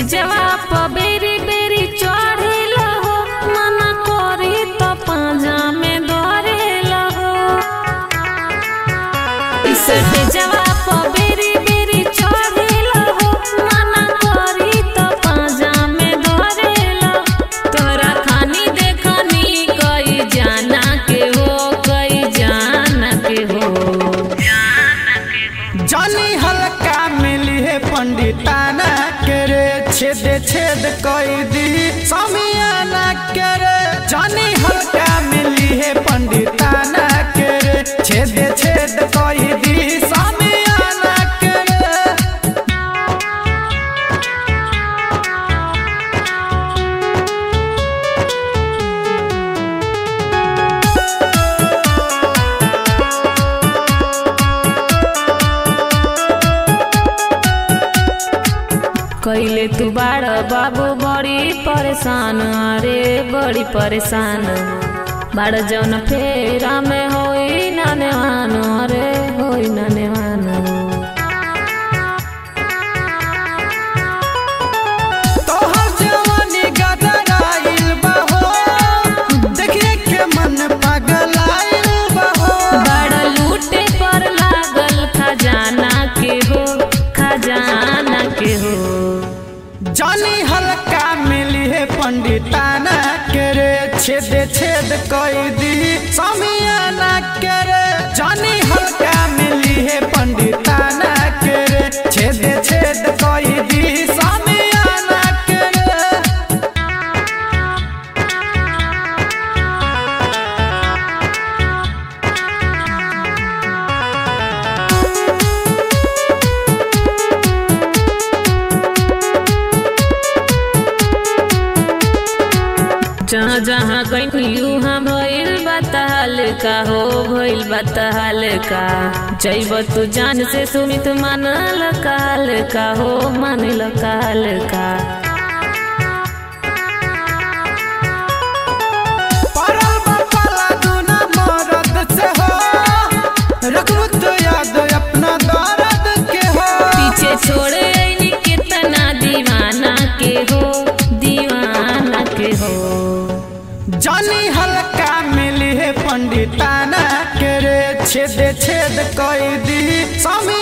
स्टेजवा पर बेरी बेरी चढ़ेला हो मना करी तो पाजा में धरेला हो स्टेजवा पर बेरी बेरी चढ़ेला हो मना करी तो पाजा में धरेला तोरा खानी देखनी कई जाना के हो कई जाना के हो जानी हल्का मिली है पंडिताना के रे छेद छेद कई दी समियाना के रे जानी हल्का मिली है पंडिताना के रे छेद छेद कई दी समियाना के रे कैले तू बाड़ बाबू बड़ी परेशान अरे बड़ी परेशान बाड़ जौन फेरा में होई ना नेवान अरे होई ना नेवान तोहर जवानी गदराइल बा हो देखिए के मन पगलाइल बा हो बाड़ लूटे पर लागल खजाना के हो खजाना के हो जानी हल्का मिली है पंडिताना के रे छेद छेद कई दी समियाना के रे जानी हल्का मिली है पंडिताना के रे छेद छेद कई दी समियाना के रे जहाँ जहाँ गई उहाँ भइल बताल का हो भइल बताल का जैब तू जान से सुमित मानल काल का हो मानल काल का परल बपाला दूना मरद से हो रखबू तो याद अपना दर्द के हो पीछे छोड़े ऐनी कितना दीवाना के हो दीवाना के हो जानी हल्का मिली है पंडिताना के रे छेद छेद कई दी स्वामी